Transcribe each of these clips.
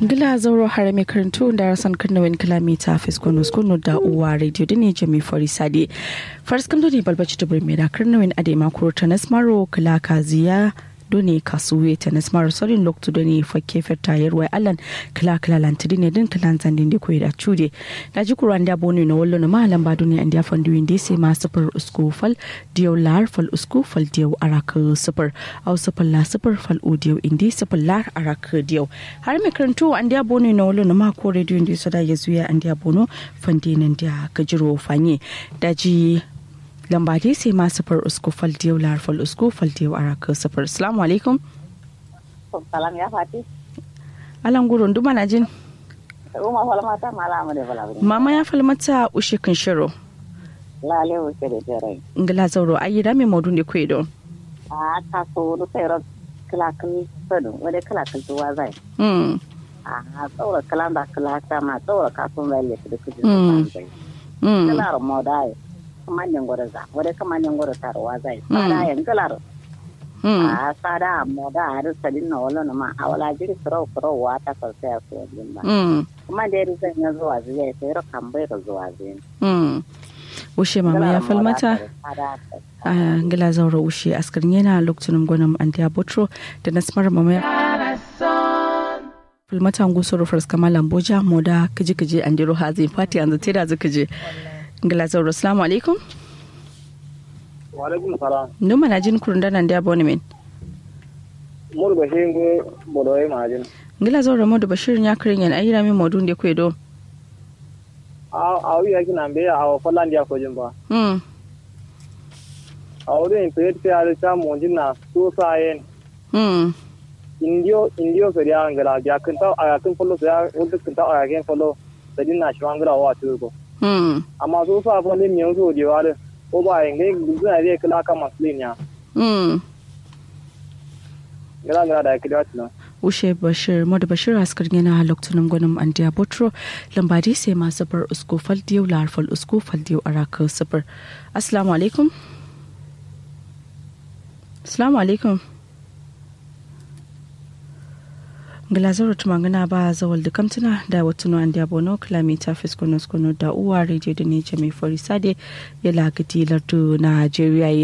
Gila zauro hare mai karantu da rasan karnawin kilomita fiskono skono da uwa radio da ne jami fari sade. Faris kam ne balbaci da birni da karnawin adema kuro ta nasmaro kala kaziya doni kasuwe ta nasmaro sorin loktu da ne fakke ferta yarwai allan kala kala lantiri ne din kalan zandin da koyi da cude. Da ji kuran da bonu na wallo na mahalan ba doni an da fandu yin dai ma sufur usku fal diyau lar fal usku fal diyau araka sufur au sufur la sufur fal o diyau indi sufur lar araka diyau. Har mai karantu an da bono na wallo na mako radio indi sada ya zuya an da bono fandi nan da gajiro fanye. Da ji lamba dai sai ma sufur usku fal diyau lar fal usku fal diyau araka sufur. Assalamu alaikum. Salam ya Fati. Alan gurun duma na jin. Uma falmata malama da bala. Mama ya falmata ushe kan shiro. Lale wuce da tere. Ngala zauro ayi da me modun de kwedo. A ta so do sai ro kala kan sadu wade kala kan tuwa zai. Hmm. A tsora kala da kala ta ma tsora ka sun lalle da kuje. Mm. Hmm. Kala ro modai. Kamanyan gore za wade kamanyan gore tarwa zai. Sada yan kala Hmm. a sada moda har sadin na wala na ma a wala jiri soro soro wa ta ka sai su yin ba. Hmm. Kuma da yari zan ya zuwa zai sai ro kan bai ro zuwa zai. Hmm. Ushe mama ya falmata. a ngila zauro ushe askar yana lokacin gwanin antiya botro da nasmar mama ya falmata ngusoro fars kamala mboja moda kaji kaji andiro hazin fati yanzu tira zuka je ngila zauro assalamu alaikum Walaikum salam. numa na jin kurun danan da abonement Mur ba shi ngo bodoye majin. ngila zauro modu bashirin ya kirin yan ayyira min modun da kwedo A a wi yaki nan be a falan dia ko jimba. hmm A wuri in pe pe ala ta mo jin na so sa yen. hmm Indio indio so dia ngala ja kan ta a kan follow ya wanda kan ta a kan follow. Sadin na shi wangara wa tu ko. hmm Amma so sa fa ne miyo so di wale. Ko ba yin ne gudu na dai kala ka maslin ya. hmm Ngala ngala da kidi wati na. ushe bashir modu bashir askar yana lokacin gwanin antiya botro lambadi sai masu bar usko fal diyo larfal usko fal diyo araka sifir assalamu alaikum assalamu alaikum Glazaro tumangana ba zawal da kamtuna da watuno an da bono kilomita fiskono skono da uwa radio da ne mai forisade ya lagati lardu Najeriya ye.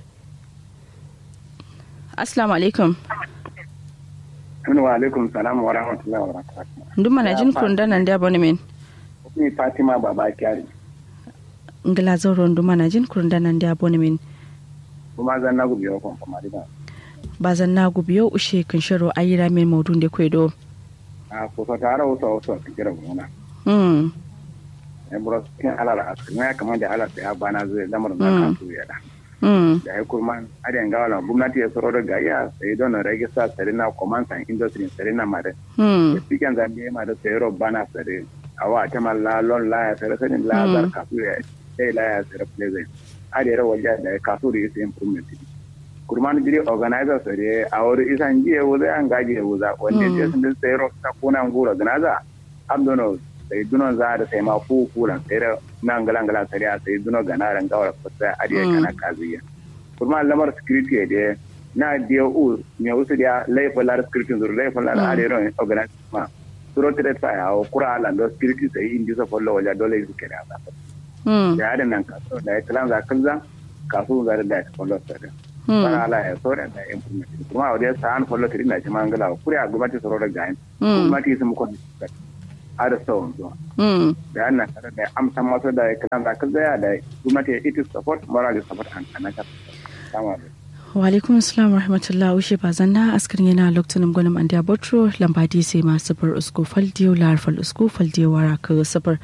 Assalamu alaikum. Assalamu alaikum salam wa rahmatullahi wa barakatuh. Nduma na jin kun danan da bono men. Ni Fatima Baba Kyari. Glazaro nduma na jin kun danan da bono men. Kuma zan na gubi yau kuma da. Bazan na gubiyo ushe kan sharo ayira men maudun da kwedo. A ko so tare wasu wasu a kira gona. Hmm. Ya bura cikin alal asiri ya kamar da alal ya bana zai lamar da Mm. kan su ya da. Hmm. Da ya kuma adiyan gawala gwamnati ya tsoro da gaya sai don na rage sa sarina command and industry sarina mare. Hmm. Cikin zambi ma da sayaro bana sare. Awa ta malla lon la ya sare sanin la Mm. zar kasu ya sai la ya sare pleasant. Adiyar wajen da ya kasu da yake improvement. kurman jiri organizer sare a wuri isan jiye wuza an gaji wuza wanda Mm. je sun sai ro ta kuna ngura gnaza abdono sai dunon za da sai ma fu kulan sai da nan galan galan sare a sai duno ganaran gawar fasa adiya Mm. kana kaziya kurman lamar security de na dia u me usu dia laifin lar security zur laifin lar Mm. adero organizer ma suro tire ta ya o kura ala do security sai indi so follow wala dole su kira ba Hmm. da yadan nan kaso da ya kalan za kanza kaso za da da follow sare Hmm. bana ala ya sore da information kuma a wadai sa'an follow kiri na ci mangala kuri a gwamnati tsaro da gayin Hmm. gwamnati sun muku a da sauran zuwa Hmm. da yana tare da amsa masu da kan da kan zaya da gwamnati ya iti support moral support and financial support sama da Walaikum assalam wa rahmatullah ushe bazan na askar yana lokacin gwanin an da botro lambadi sai masu bar usko fal diyo lar fal usko fal diyo wara ka safar